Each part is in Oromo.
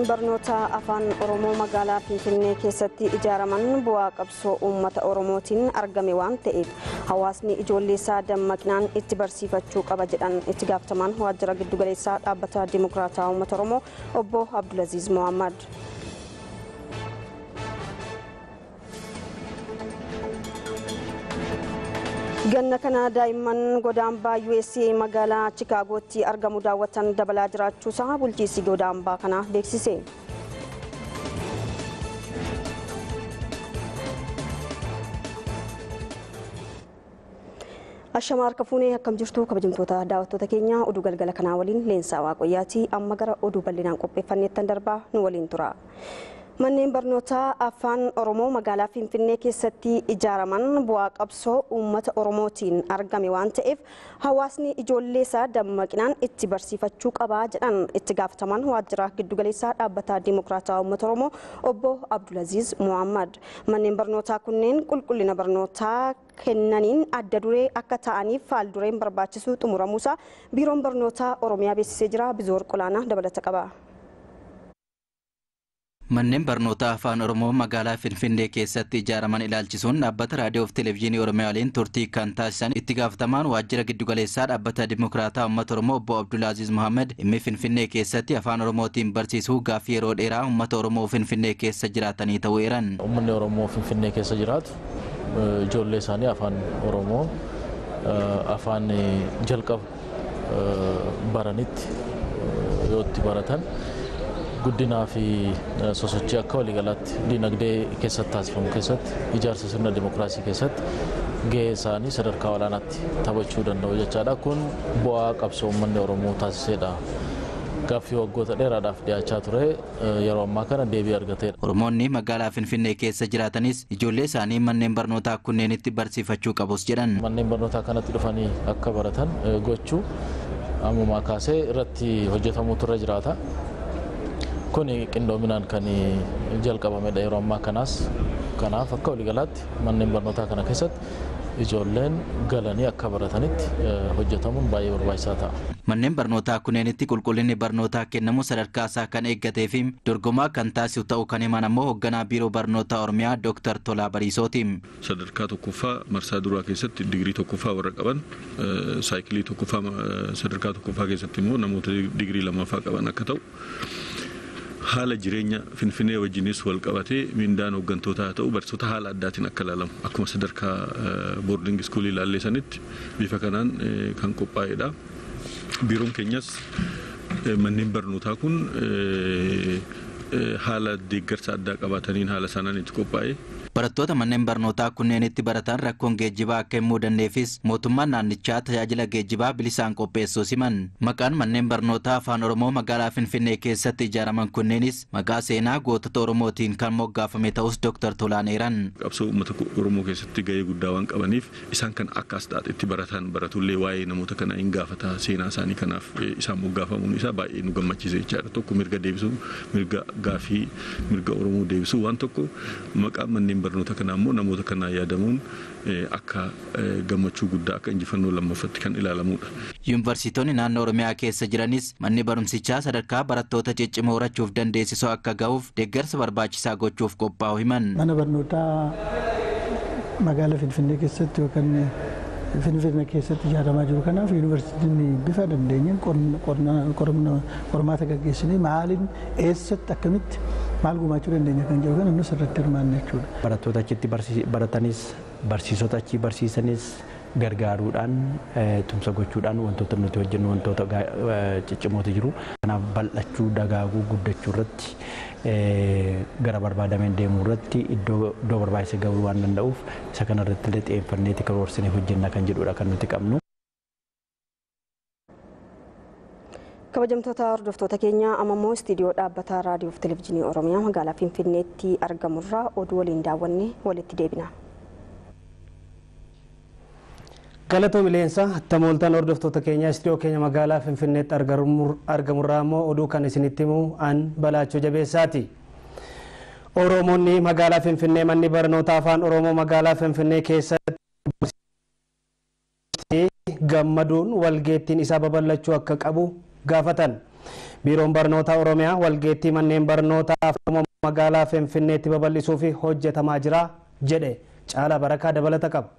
barnoota afaan oromoo magaalaa finfinnee keessatti ijaaraman bu'aa qabsoo uummata oromootiin argame waan ta'eef hawaasni ijoollee isaa dammaqinaan itti barsiifachuu qaba jedhan itti gaafatamaan waajjira giddugaleessaa dhaabbata dimokiraataa uummata oromoo obbo abdulaziz mohammad. ganna kana daa'imman godaambaa USA magaalaa Chikaagootti argamu daawwatan dabalaa jiraachuusaa bulchiinsi godaambaa kana beeksise. Ashamaa harka fuunee akkam jirtu kabajamtoota daawwattoota keenya oduu galgala kanaa waliin leensaa waaqayyaati amma gara oduu bal'inaan qopheeffanneettan darbaa nu waliin tura. Manneen barnootaa afaan Oromoo magaalaa Finfinnee keessatti ijaaraman bu'aa qabsoo uummata Oromootiin argame waan ta'eef hawaasni ijoollee isaa dammaqinaan itti barsiifachuu qabaa jedhan itti gaafatamaan waajjira giddugaleessaa dhaabbata dimokiraataa uummata Oromoo obbo Abdulaziz Muhammad. Manneen barnootaa kunneen qulqullina barnootaa kennaniin adda duree akka ta'aniif faaldureen barbaachisu xumuramuusaa biiroon barnootaa Oromiyaa beeksisee jira. Bizoor Qolaanaa dabalata qaba. Manneen barnootaa afaan Oromoo magaalaa Finfinnee keessatti ijaaraman ilaalchisuun dhaabbata raadiyoo fi televezyiinii Oromiyaa waliin turtii kan taasisan itti gaafatamaan waajjira giddugaleessaa dhaabbata dimokiraataa uummata Oromoo obbo Abdulaaziz Mohammed dhimmi Finfinnee keessatti afaan Oromootiin barsiisuu gaaffii yeroo dheeraa uummata Oromoo Finfinnee keessa jiraatanii ta'uu eeran. Uummanni Oromoo Finfinnee keessa jiraatu ijoollee isaanii afaan Oromoo afaan jalqaba baranitti yoo itti baratan guddinaa fi sosochii akka waliigalaatti dinagdee keessatti taasifamu keessatti ijaarsa sirna dimokiraasii keessatti gahee isaanii sadarkaa olaanaatti taphachuu danda'u jechaadha. Kun bu'aa qabsoo uummanni Oromoo taasisedha. Gaaffii waggoota dheeraadhaaf dhiyaachaa ture yeroo ammaa kana deebii argateedha. Oromoonni magaalaa Finfinnee keessa jiraatanis ijoollee isaanii manneen barnootaa kunneenitti barsiifachuu qabus jedhan. Manneen barnootaa kanatti dhufanii akka baratan gochuu ammumaa kaasee irratti hojjetamuutu irra jiraata. kun qindoominaan kan jalqabamedha yeroo ammaa kanaas kanaaf akka waliigalaatti manneen barnootaa kana keessatti ijoolleen galanii akka baratanitti hojjetamuun baay'ee barbaachisaa ta'a. Manneen barnootaa kunneenitti qulqullinni barnootaa kennamu sadarkaa isaa kan eeggatee fi dorgomaa kan taasisu ta'uu kan himan ammoo hoogganaa biiroo barnootaa Oromiyaa Dr. Tolaa Bariisooti. Sadarkaa tokkoffaa marsaa duraa keessatti digirii tokkoffaa warra qaban saayikilii tokkoffaa sadarkaa tokkoffaa keessatti immoo namoota digirii lammaffaa qaban akka ta'u haala jireenya finfinnee wajjinis wal qabatee mindaan hooggantoota haa ta'u barsiisota haala addaatiin akka ilaalamu akkuma sadarkaa boordingi iskuulii ilaallee sanitti bifa kanaan kan qophaa'edha. Biiroon keenyas manneen barnootaa kun haala deeggarsa addaa qabaataniin haala sanaan itti qophaa'e. Barattoota manneen barnootaa kunneenitti baratan rakkoon geejjibaa akka hin mudanneefis mootummaan naannichaa tajaajila geejjibaa bilisaan qopheessuu siman. Maqaan manneen barnootaa afaan Oromoo magaalaa Finfinnee keessatti ijaaraman kunneenis maqaa seenaa gootota Oromootiin kan moggaafame ta'us Dr. Tolaan eeran. Qabsoo uummata Oromoo keessatti gahee guddaa waan qabaniif isaan kan akka asxaatti baratan baratullee waa'ee namoota kanaa hin gaafata seenaa isaanii kanaaf isaan moggaafamuun isaa baay'ee nu gammachiise jechaadha. Tokko mirga deebisuu mirga gaafii mirga Oromoo deebisuu waan tokko maqaa manneen barnoota kanaa immoo namoota kanaa yaadamuun akka gammachuu guddaa akka injifannoo lammaffatti kan ilaalamudha. Yuunivarsiitonni naannoo Oromiyaa keessa jiranis manni barumsichaa sadarkaa barattoota ciccimoo horachuuf dandeessisoo akka ga'uuf deeggarsa barbaachisaa gochuuf qophaa'u himan. Mana barnootaa magaalaa Finfinnee keessatti yookaan Finfinnee keessatti ijaaramaa jiru kanaaf yuunivarsiitiin bifa dandeenyeen qormaata gaggeessinee maaliin eessatti akkamitti maal gumaachuu dandeenya kan jedhu kan nus irratti hirmaanne jechuudha. Barattoota achitti baratanis barsiisota achi barsiisanis gargaaruudhaan tumsa gochuudhaan wantoota nuti hojjennu wantoota ciccimootu jiru. Kanaaf bal'achuu dagaaguu guddachuu irratti gara barbaadameen deemuu irratti iddoo barbaachise gahuu waan danda'uuf isa kana irratti illee xiyyeeffanneeti karoorsinee hojjenna kan jedhudha kan nuti qabnu. kabajamtoota hordoftoota keenya amma immoo istiidiyoo dhaabbata raadiyoo fi televezyiinii oromiyaa magaalaa finfinneetti argamurraa oduu waliin daawwanne walitti deebina. galatoo mileensa tamooltaan hordoftoota keenya istiidiyoo keenya magaalaa finfinneetti argamurraa immoo oduu kan isinitti himu an balaachoo jabeessaati. Oromoonni magaalaa Finfinnee manni barnoota afaan Oromoo magaalaa Finfinnee keessatti gammaduun walgeettiin isaa babal'achuu akka qabu gaafatan. Biiroon barnoota Oromiyaa walgeettii manneen barnootaa magaalaa Finfinneetti babal'isuuf hojjetamaa jira jedhe caalaa barakaa dabalata qaba.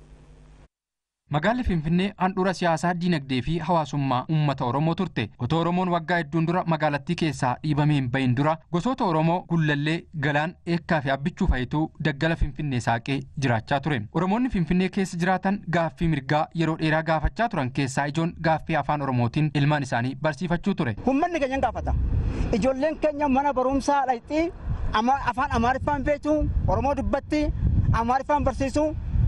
Magaalli Finfinnee handhuura siyaasaa, diinagdee fi hawaasummaa uummata Oromoo turte. Otoo Oromoon waggaa hedduun dura magaalattii keessaa dhiibamee hin bahin dura gosoota Oromoo gullallee galaan eekkaa fi abbichuu fa'itu daggala Finfinnee saaqee jiraachaa ture. Oromoonni Finfinnee keessa jiraatan gaaffii mirgaa yeroo dheeraa gaafachaa turan keessaa ijoon gaaffii afaan Oromootiin ilmaan isaanii barsiifachuu ture. Uummanni keenya gaafata. Ijoolleen keenya mana barumsaa dhaqxii afaan Amaariffaan beektu Oromoo dubbatti Amaariffaan barsiisu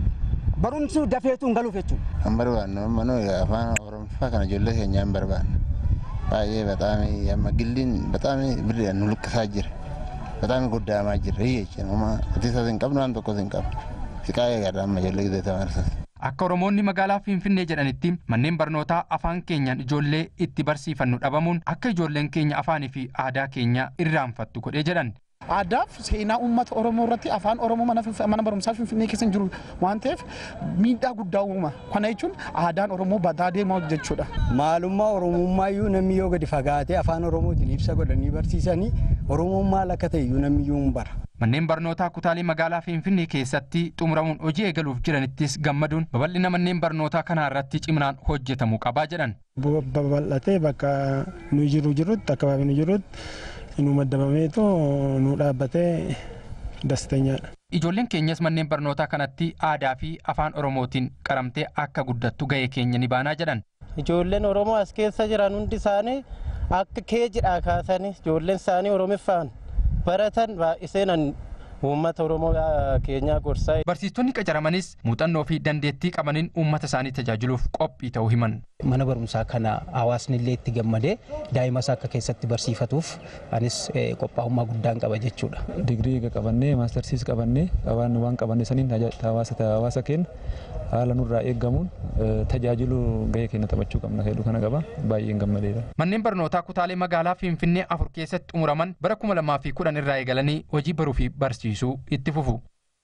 barumsu dafeetuun galuuf jechuudha. Kan barbaannu ammoo afaan Oromoffaa kana ijoollee keenyaa hin barbaannu. Baay'ee bataam amma gilliin bataam birriidhaan nu luqqisaa jira. Bataam guddaamaa jira jechuudha. Amma atiisas hin qabnu waan tokkos hin qabnu. Siqaa eegaadha amma ijoollee gidduu tamarsas. Akka Oromoonni magaalaa Finfinnee jedhanitti manneen barnootaa afaan keenyaan ijoollee itti barsiifannu dhabamuun akka ijoolleen keenya afaanii fi aadaa keenya irraanfattu godhee jedhan. Aadaaf seenaa uummata Oromoo irratti afaan Oromoo mana barumsaa Finfinnee keessa jiru waan ta'eef miidhaa guddaa uuma. Kana jechuun aadaan Oromoo badaa deemaa jechuudha. Maalummaa Oromummaa iyyuu namni yoo gadi fagaatee afaan Oromootiin ibsa godhanii barsiisanii Oromoon maal akka ta'e iyyuu namni iyyuu hin bara. Manneen barnootaa kutaalee magaalaa Finfinnee keessatti xumuramuun hojii eegaluuf jiranittis gammaduun babal'ina manneen barnootaa kanaa irratti ciminaan hojjetamuu qabaa jedhan. Babal'atee bakka nu jiru jirutti akka nu jirutti nu maddabameetu nu dhaabbatee dastanyaadha. Ijoolleen keenyas manneen barnootaa kanatti aadaa fi afaan Oromootiin qaramtee akka guddattu ga'ee keenya ni baanaa jedhan. Ijoolleen Oromoo as keessa jiran hundi isaanii akka keejidhaa kaasanii ijoolleen isaanii Oromiffaan baratan baay'iseenan uummata Oromoo keenyaa gorsaa. Barsiistonni qacaramanis muuxannoo fi dandeettii qabaniin uummata isaanii tajaajiluuf qophii ta'uu himan. Mana barumsaa kana hawaasni illee itti gammadee daa'ima isaa akka keessatti barsiifatuuf anis qophaa'ummaa guddaan qaba jechuudha. Digirii qabannee maastarsiis qabannee qabaanne waan qabanne saniin hawaasa keenya haala nurraa eeggamuun tajaajiluu gahee keenya taphachuu qabna jedhu kana qaba baay'een gammadeera. Manneen barnootaa kutaalee magaalaa Finfinnee afur keessatti xumuraman bara kuma lamaa fi kudhan irraa eegalanii hojii baruu fi barsiisuu itti fufu.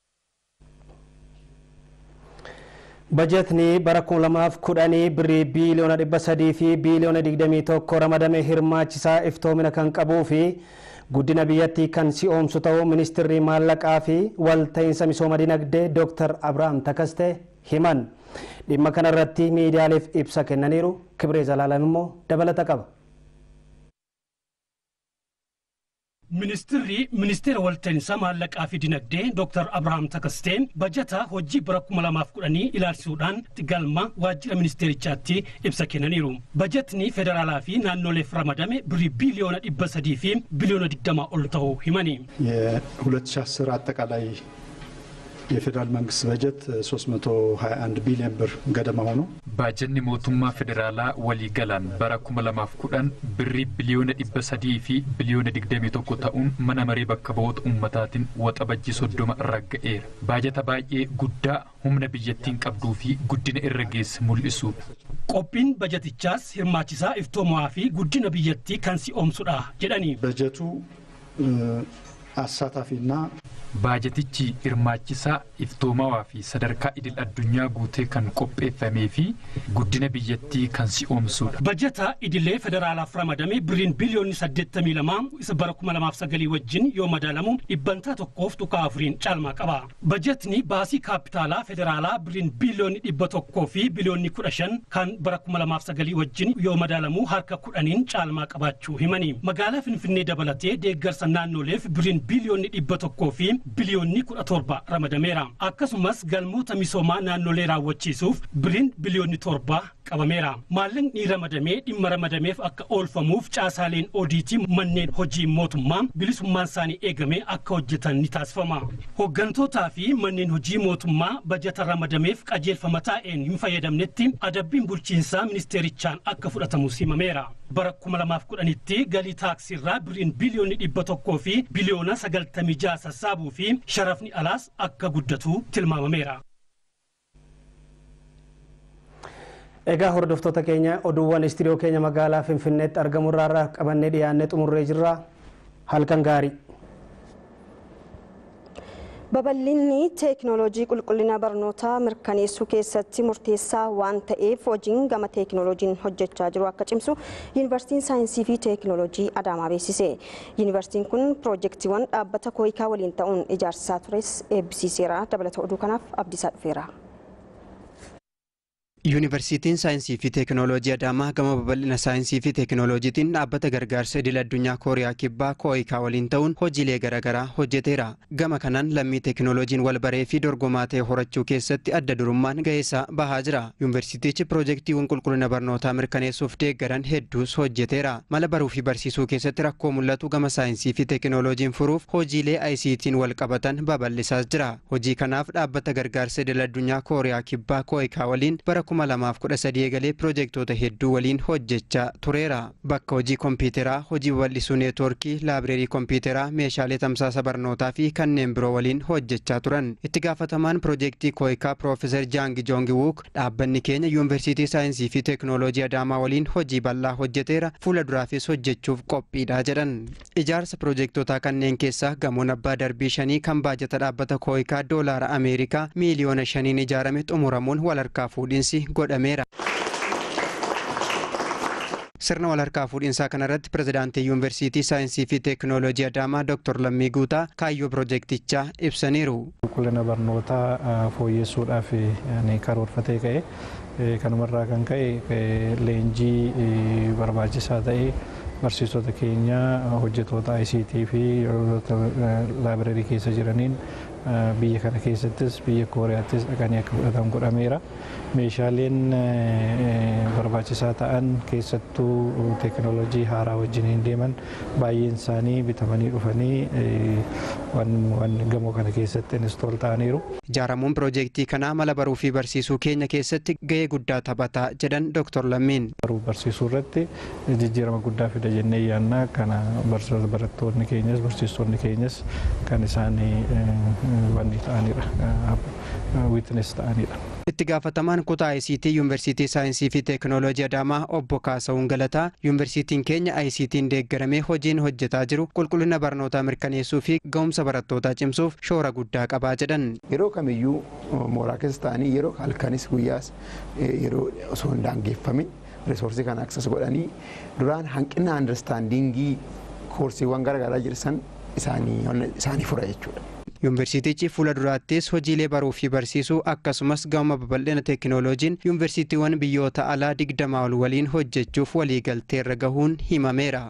Bajetni bara kuma lamaaf kudhanii birrii biiliyoona dhibba sadii fi biiliyoona digdamii tokko ramadame hirmaachisaa iftoomina kan qabuu fi guddina biyyattii kan si'oomsu ta'uu ministirri maallaqaa fi walta'iinsa misooma dinagdee Dr. Abrahaam Takaste himan. Dhimma kanarratti miidiyaaleef ibsa kennaniiru Kibree Zalaalam immoo dabalata qaba. Ministirri ministeera walta'iinsa maallaqaa fi dinagdee Dr. Abrahaam Takasteen bajata hojii bara 2010 ilaalchisuudhaan galma waajjira ministeerichaatti ibsa kennaniiru. Bajatni federaalaa fi naannoleef ramadame birrii biiliyoona dhibba sadii fi biiliyoona digdama ol ta'uu himani. የ2010 አጠቃላይ የፌዴራል መንግስት በጀት 321 ቢሊዮን ብር ገደማ ሆኖ Baajanni mootummaa federaalaa waliigalaan bara 2010 birrii biliyoona dhibba sadii fi biliyoona digdamii tokko ta'uun mana maree bakka bu'oota uummataatiin waxabajjii soddoma ragga'eera. Baajata baay'ee guddaa humna biyyattiin qabduu fi guddina irra geesse mul'isuudha. Qophiin bajatichaas hirmaachisaa iftoomaa fi guddina biyyattii kan si'oomsudha jedhani. በጀቱ አሳታፊና Baajatichi hirmaachisaa iftoomawaa fi sadarkaa idil addunyaa guutee kan qopheeffamee fi guddina biyyattii kan si'oomsudha. Bajata idilee federaalaaf ramadame birriin biliyoonni 82 isa bara 2009 wajjin yoo madaalamu dhibbantaa tokkoof tuqaa afuriin caalmaa qaba. Bajatni baasii kaapitaalaa federaalaa birriin biliyoonni dhibba tokkoo fi biliyoonni 15 kan bara 2009 wajjin yoo madaalamu harka kudhaniin caalmaa qabaachuu himani. Magaalaa Finfinnee dabalatee deeggarsa naannoleef birriin biliyoonni dhibba tokkoo fi biliyoonni kudha torba ramadameera. Akkasumas galmoota misoomaa naannolee raawwachiisuuf biriin biliyoonni torba qabameera. Maallaqni ramadamee dhimma ramadameef akka oolfamuuf caasaaleen odiitii manneen hojii mootummaa bilisummaan isaanii eegamee akka hojjetan ni taasifama. Hooggantootaa fi manneen hojii mootummaa bajata ramadameef qajeelfama taa'een hin fayyadamnetti adabbiin bulchiinsaa ministeerichaan akka fudhatamus himameera. Bara 2010tti galii taaksirraa biriin biliyoonni dhibba tokkoo fi biliyoona 96 sassaabuu fi sharafni alaas akka guddatu tilmaamameera. Egaa hordoftoota keenya oduuwwan istiidiyoo keenya magaalaa Finfinneetti argamu irraa qabannee dhiyaannee xumurree jirra. Halkan gaarii. Babal'inni teekinooloojii qulqullina barnootaa mirkaneessuu keessatti murteessaa waan ta'eef hojiin gama teekinooloojiin hojjechaa jiru akka cimsu Yuunivarsiitiin Saayinsii fi Teekinooloojii Adaamaa beeksise. Yuunivarsiitiin kun piroojeektiiwwan dhaabbata kooyikaa waliin ta'uun ijaarsisaa tures eebbisiiseera. Dabalata oduu kanaaf Abdiisaa dhufeera. Yuunivarsiitiin Saayinsii fi Teekinooloojii Adaamaa gama babal'ina saayinsii fi teekinooloojiitiin dhaabbata gargaarsa idil addunyaa Kooriyaa Kibbaa kooyikaa waliin ta'uun hojiilee garaagaraa hojjeteera. Gama kanaan lammii teekinooloojiin wal baree fi dorgomaa ta'e horachuu keessatti adda durummaan ga'eessa bahaa jira. Yuunivarsiitichi piroojeektiiwwan qulqullina barnootaa mirkaneessuuf deeggaran hedduus hojjeteera. Mala baruu fi barsiisuu keessatti rakkoo mul'atu gama saayinsii fi teekinooloojiin furuuf hojiilee ICT'n wal qabatan babal'isaas jira. Hojii kanaaf dhaabbata gargaarsa idil addunyaa Kooriyaa Kibbaa kooyikaa waliin bara 2013 eegalee piroojeektoota hedduu waliin hojjechaa tureera. Bakka hojii kompiitaraa, hojii babal'isuu neetwoorkii, laabireerii kompiitaraa, meeshaalee tamsaasa barnootaa fi kanneen biroo waliin hojjechaa turan. Itti gaafatamaan piroojeektii kooyikaa Piroofeesar Jaangi Joongi Wuuk dhaabbanni keenya Yuunivarsiitii Saayinsii fi Teekinooloojii Adaamaa waliin hojii bal'aa hojjeteera fuula duraafis hojjechuuf qophiidha jedhan. Ijaarsa piroojeektootaa kanneen keessaa gamoon abbaa darbii shanii kan baajata dhaabbata kooyikaa doolaara Ameerikaa miiliyoona shaniin ijaarame xumuramuun walharkaa fuudhinsi godhameera. Sirna walharkaa fuudhinsaa kanarratti pirezidaantii Yuunivarsiitii Saayinsii fi Teekinooloojii Adaamaa Dr. Lammii Guutaa kaayyoo piroojeektichaa ibsaniiru. Qulqullina barnootaa fooyyessuudhaaf karoorfatee ka'e kanumarraa kan ka'e leenjii barbaachisaa ta'e barsiisota keenya hojjetoota ICT fi laabireerii keessa jiraniin biyya kana keessattis biyya kooriyaattis dhaqanii akka fudhatan godhameera. Meeshaaleen barbaachisaa ta'an keessattuu teekinooloojii haaraa wajjiniin deeman baay'een isaanii bitamanii dhufanii waan gamoo kana keessatti inistool ta'aniiru. Ijaaramuun piroojeektii kanaa mala baruu fi barsiisuu keenya keessatti gahee guddaa taphataa jedhan Dr. Lammiin. Baruu barsiisuu irratti jijjiirama guddaa fida jennee yaannaa kana barattoonni keenyas barsiistonni keenyas kan isaanii wanni ta'anidha. Wiitines ta'anidha. Itti gaafatamaan kutaa ICT Yuunivarsiitii Saayinsii fi Teekinooloojii Adaamaa obbo Kaasawun Galataa Yuunivarsiitiin keenya ICT'n deeggaramee hojiin hojjetaa jiru qulqullina barnootaa mirkaneessuu fi ga'umsa barattootaa cimsuuf shoora guddaa qabaa jedhan. Yeroo kamiyyuu mooraa keessa ta'anii yeroo halkanis guyyaas yeroo osoo hin daangeffamin risoorsii kana aksas godhanii duraan hanqina andarstaandingii koorsiiwwan garaagaraa jirsan isaanii fura jechuudha. Yuunivarsiitichi fuula duraattis hojiilee baruu fi barsiisuu akkasumas gama babal'ina teekinooloojiin yuunivarsiitiiwwan biyyoota alaa digdamaa ol waliin hojjechuuf waliigalteerra gahuun himameera.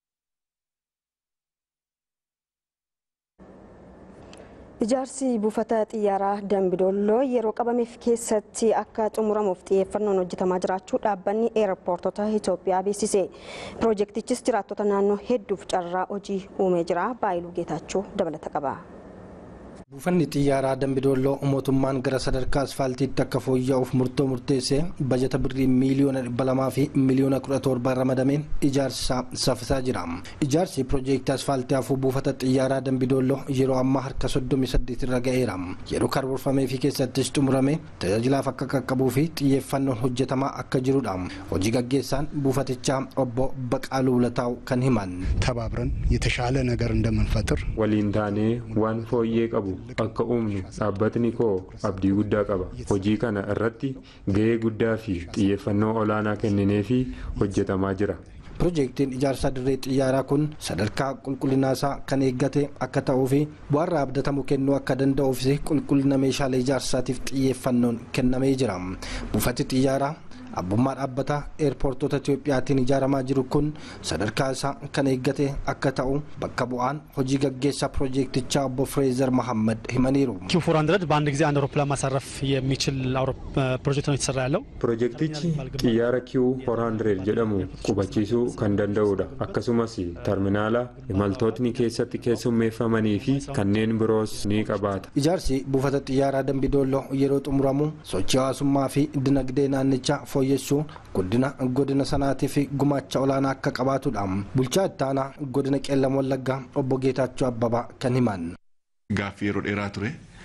Ijaarsi buufata xiyyaaraa Dambidolloo yeroo qabameef keessatti akka xumuramuuf xiyyeeffannoon hojjetamaa jiraachuu dhaabbanni eerpoortota Itoophiyaa beeksise. Piroojeektichis jiraattota naannoo hedduuf carraa hojii uumee jira. Baayiluu Geetaachuu dabalata qaba. Buufanni xiyyaaraa Dambidolloo mootummaan gara sadarkaa asfaaltiitti akka fooyya'uuf murtoo murteessee bajata birrii miiliyoona dhibba lamaa fi miiliyoona kudha torba ramadameen ijaarsi isaa saffisaa jira. Ijaarsi piroojeektii asfaaltii hafuu buufata xiyyaaraa Dambidolloo yeroo ammaa harka soddomii saddeet irra ga'eera. Yeroo karoorfamee fi keessattis xumurame tajaajilaaf akka qaqqabuu fi xiyyeeffannoon hojjetamaa akka jirudha. Hojii gaggeessaan buufatichaa obbo Baqaaluu Lataa'u kan himan. ተባብረን የተሻለ ነገር እንደምንፈጥር waliin taanee waan fooyyee qabu akka uumnu dhaabbatni koo abdii guddaa qaba hojii kana irratti gahee guddaa fi xiyyeeffannoo olaanaa kenninee fi hojjetamaa jira. Piroojeektiin ijaarsa dirree xiyyaaraa kun sadarkaa qulqullinaasaa kan eeggate akka ta'uu fi bu'aarraa abdatamu kennuu akka danda'uufis qulqullina meeshaalee ijaarsaatiif xiyyeeffannoon kennamee jira. Buufati xiyyaaraa abbummaa dhaabbataa eerpoortota Itiyoophiyaatiin ijaaramaa jiru kun sadarkaa isaa kan eeggate akka ta'u bakka bu'aan hojii gaggeessaa piroojeektichaa obbo Fireezer Mahammad himaniiru. ኪው ፎር ሀንድረድ በአንድ ጊዜ አንድ አውሮፕላን ማሳረፍ የሚችል ፕሮጀክት ነው የተሰራ ያለው። Piroojeektichi xiyyaara kiiw horaandireed jedhamu qubachiisuu kan danda'udha. Akkasumas terminaala imaltootni keessatti keessummeeffamanii fi kanneen biroos ni qabaata. Ijaarsi buufata xiyyaaraa Dambidolloo yeroo xumuramu sochii hawaasummaa fi dinagdee naannichaa fooyyessuu guddina godina sanaatiif gumaacha olaanaa akka qabaatudha. Bulchaa ittaanaa godina qeellam wallaggaa obbo Geetaachoo Abbabaa kan himan. Gaaffii yeroo dheeraa ture.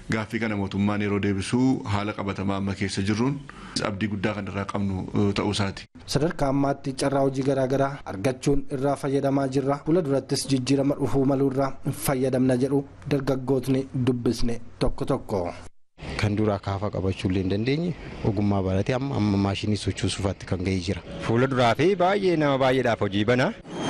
gaaffii kana mootummaan yeroo deebisuu haala qabatamaa amma keessa jirruun abdii guddaa kan irraa qabnu ta'uu isaati. Sadarkaa ammaatti carraa hojii garaagaraa argachuun irraa fayyadamaa jirra. Fuula durattis jijjiirama dhufuu maluu irraa fayyadamna jedhu dargaggootni dubbisne tokko tokko. Kan duraa kaafaa qabachuu illee hin dandeenye ogummaa baratee amma amma maashinii sochoosuufaatti kan gahee jira. Fuula duraa fi baay'ee nama baay'eedhaaf hojii bana.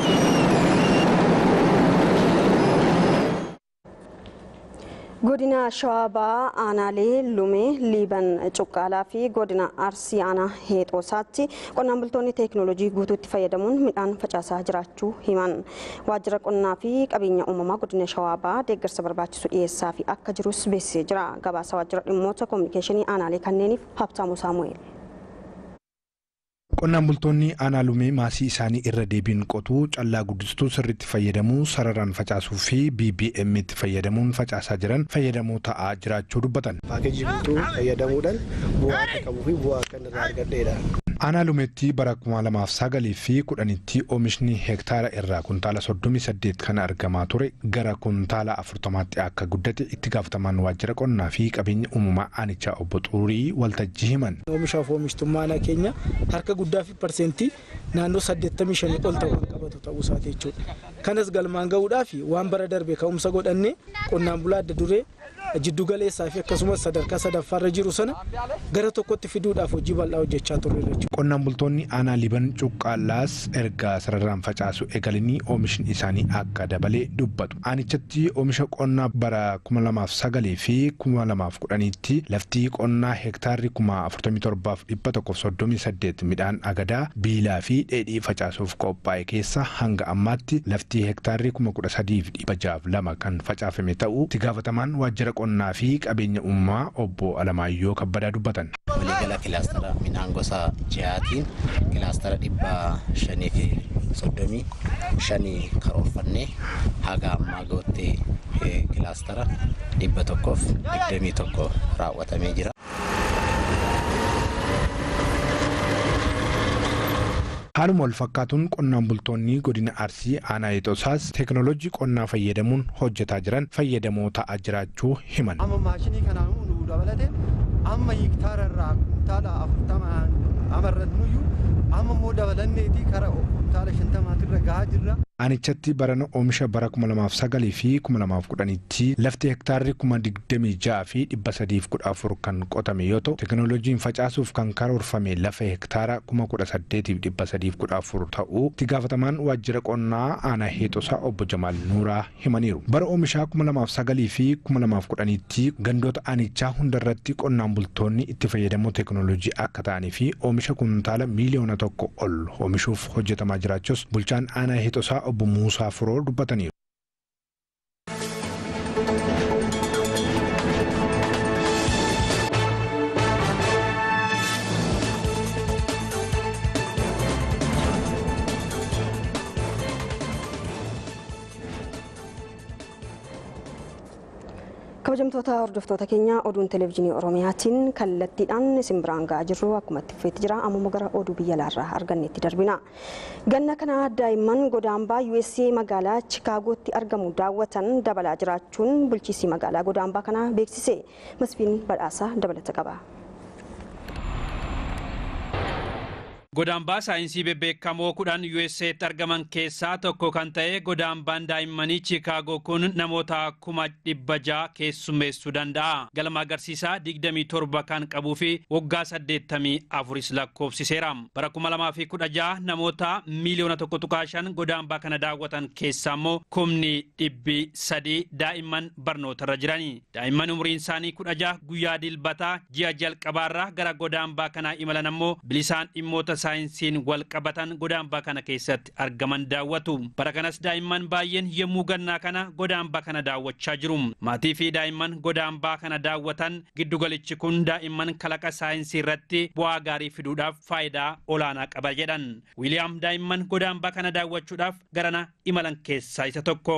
godina shawaa aanaalee lumee liiban cuqqaalaa fi godina arsii aanaa heexoosaatti qonnaan bultoonni teeknooloojii guutuutti fayyadamuun midhaan facaasaa jiraachuu himan waajjira qonnaa fi qabeenya uumamaa godina shawaabaa deeggarsa barbaachisu dhiyeessaa fi akka jirus beeksisee jira gabaasa waajjira dhimmoota koominikeeshinii aanaalee kanneeniif habtaamuu saamu'eel. Qonnaan bultoonni aanaa lumee maasii isaanii irra deebiin qotuu callaa guddistuu sirriitti fayyadamuu sararaan facaasuu fi BBM itti fayyadamuun facaasaa jiran fayyadamoo ta'aa jiraachuu dubbatan. Paakeejii guutuu fayyadamuudhaan bu'aa akka qabuu fi bu'aa akka irraa argadheedha. Aanaa lumeetti bara kuma lamaaf sagalii fi kudhanitti oomishni hektaara irraa kuntaala soddomii saddeet kan argamaa ture gara kuntaala afurtamaatti akka guddate itti gaafatamaan waajjira qonnaa fi qabeenya uumamaa aanichaa obbo Xuruurii waltajjii himan. Oomishaaf oomishtummaan keenya harka guddaa fi parsentii naannoo saddeettamii shanii ol ta'uu kan qabatu ta'uu isaati jechuudha. Kanas galmaan gahuudhaaf waan bara darbe ka'umsa godhannee qonnaan bulaa adda duree jiddu galeessaa fi akkasumas sadarkaa sadaffaarra jiru sana gara tokkotti fiduudhaaf hojii bal'aa hojjechaa turre jechuudha. Qonnaan bultoonni aanaa liban cuqqaalaas erga sararaan facaasu eegalanii oomishni isaanii akka dabalee dubbatu. Aanichatti oomisha qonnaa bara kuma lamaaf sagalii fi kuma lamaaf kudhaniitti lafti qonnaa hektaarri kuma afurtamii torbaaf dhibba tokkoof soddomii saddeet midhaan agadaa biilaa fi dheedhii facaasuuf qophaa'e keessa hanga ammaatti lafti hektaarri kuma kudha sadiif dhibba jaaf lama kan facaafame ta'uu itti gaafatamaan waajjira qonnaa fi qabeenya uumamaa obbo Alamaayyoo Kabbadaa dubbatan. Waliigala kilaastara midhaan gosa jihaatiin kilaastara dhibba shanii fi soddomii shanii karoorfannee haga ammaa goottee kilaastara dhibba tokkoof digdamii tokko raawwatamee jira. Haaluma wal fakkaatuun qonnaan bultoonni godina Arsii aanaa Ixoosaas teeknooloojii qonnaa fayyadamuun hojjetaa jiran fayyadamoo ta'aa jiraachuu himan. Amma maashinii kanaan nu dabalate amma hektaara irraa kuntaala afurtamaan amarrannuyyuu amma immoo dabalanneeti kara kuntaala shantamaatirra gahaa jirra. Aanichatti barana oomisha bara kuma lamaaf sagalii fi kuma lamaaf kudhanitti lafti hektaarri kuma digdamii ja'a fi dhibba sadiif kudha afur kan qotame yoo ta'u teeknooloojiin facaasuuf kan karoorfame lafa hektaara kuma kudha saddeetiif dhibba sadiif kudha afur ta'uu itti gaafatamaan waajjira qonnaa aanaa heexosaa obbo Jamaal Nuuraa himaniiru. Bara oomishaa kuma lamaaf sagalii fi kuma lamaaf kudhanitti gandoota aanichaa hundarratti qonnaan bultoonni itti fayyadamoo teeknooloojii akka ta'anii fi oomisha kuntaala miiliyoona tokko ol oomishuuf hojjetamaa jiraachus bulchaan aanaa heexosaa obbo Muusaa Firoo dubbataniiru. kabajamtoota hordoftoota keenya oduun televezyiinii oromiyaatiin kallattiidhaan isin biraan ga'aa jirru akkuma itti fufeetti jira ammoo gara oduu biyya alaarraa arganneetti darbina ganna kana daa'imman godaambaa USA magaalaa chikaagootti argamu daawwatan dabalaa jiraachuun bulchiisii magaalaa godaambaa kana beeksise masfiin badhaasaa dabalata qaba. Godaambaa saayinsii bebbeekamoo kudhan USA'tti argaman keessaa tokko kan ta'e godaambaan daa'immanii Chiikaagoo kun namoota kuma dhibba ja'a keessummeessuu danda'a. Galma agarsiisaa digdamii torba kan qabuu fi waggaa saddeettamii afuris lakkoofsiseera. Bara kuma lamaa fi kudha ja'a namoota miiliyoona tokko tuqaa shan godaambaa kana daawwatan keessaa immoo kumni dhibbi sadii daa'imman barnootarra jirani. Daa'imman umriin isaanii kudha ja'a guyyaa dilbataa ji'a jalqabaarraa gara godaambaa kanaa imalan ammoo bilisaan dhimmoota saayinsiin wal qabatan godaambaa kana keessatti argaman daawwatu. Bara kanas daa'imman baay'een yommuu gannaa kana godaambaa kana daawwachaa jiru. Maatii fi daa'imman godaambaa kana daawwatan giddugalichi kun daa'imman kalaqa saayinsii irratti bu'aa gaarii fiduudhaaf faayidaa olaanaa qaba jedhan. Wiiliyaam daa'imman godaambaa kana daawwachuudhaaf garana imalan keessaa isa tokko.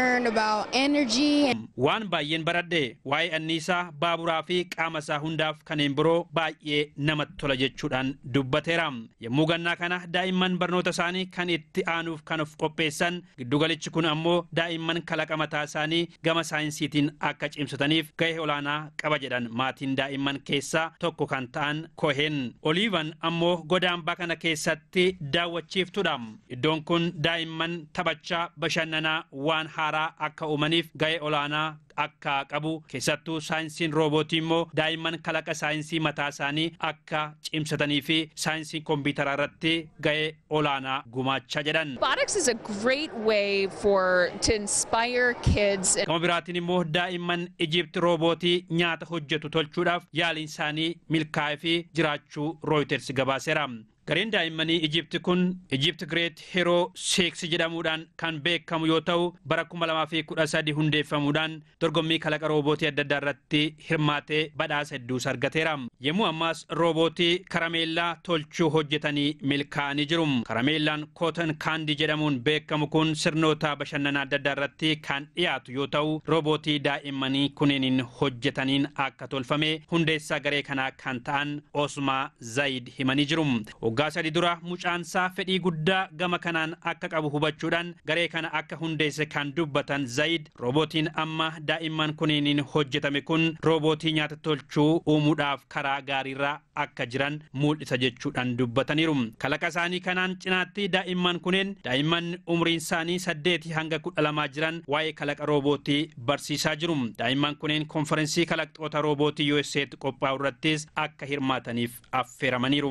Waan baay'een baradhe waa'ee anniisaa baaburaa fi qaama isaa hundaaf kanneen biroo baay'ee namatti tola jechuudhaan dubbateera. yommuu gannaa kana daa'imman barnoota isaanii kan itti aanuuf kan of qopheessan giddugalichi kun ammoo daa'imman kalaqa mataa isaanii gama saayinsiitiin akka cimsataniif gahee olaanaa qaba jedhan maatiin daa'imman keessaa tokko kan ta'an koheen oliivan ammoo godaambaa kana keessatti daawwachiiftudha iddoon kun daa'imman taphachaa bashannanaa waan haaraa akka uumaniif gahee olaanaa akka qabu keessattuu saayinsiin roobootii immoo daa'imman kalaqa saayinsii mataa isaanii akka cimsatanii fi saayinsii kompiitaraa irratti ga'ee olaanaa gumaachaa jedhan. Robotics is a great way for to inspire kids. Gama biraatiin immoo daa'imman Ijipti roobootii nyaata hojjetu tolchuudhaaf yaaliin isaanii milkaa'ee fi jiraachuu rooyiters gabaaseera. Gareen daa'immanii Ijipti kun Ijipti Great Hero Six jedhamuudhaan kan beekamu yoo ta'u bara 2013 hundeeffamuudhaan dorgommii kalaqa roobootii adda addaa irratti hirmaatee badhaasa hedduus argateera. Yommuu ammaas roobootii karameellaa tolchuu hojjetanii milkaa'anii jiru. Karameellaan Cotton Candy jedhamuun beekamu kun sirnoota bashannanaa adda addaa irratti kan dhiyaatu yoo ta'u roobootii daa'immanii kunneen hojjetaniin akka tolfame hundeessaa garee kanaa kan ta'an Osmaa Zayid himanii jiru. waggaa sadi dura mucaansaa fedhii guddaa gama kanaan akka qabu hubachuudhaan garee kana akka hundeesse kan dubbatan zayid roobootiin amma daa'imman kunniin hojjetame kun roobootii nyaata tolchuu uumuudhaaf karaa gaariirra akka jiran mul'isa jechuudhaan dubbataniiru kalaqa isaanii kanaan cinaatti daa'imman kunneen daa'imman umriin isaanii saddeetii hanga kudha lamaa jiran waa'ee kalaqa roobootii barsiisaa jiru daa'imman kunneen konferensii kalaqxoota roobootii USA'tti qophaa'u irrattis akka hirmaataniif affeeramaniiru.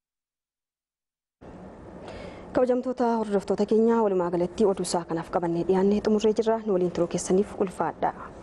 kabajamtoota hordoftoota keenyaa walumaa galatti oduu isaa kanaaf qabannee dhiyaannee xumurree jirra nu waliin turuu keessaniif ulfaadha.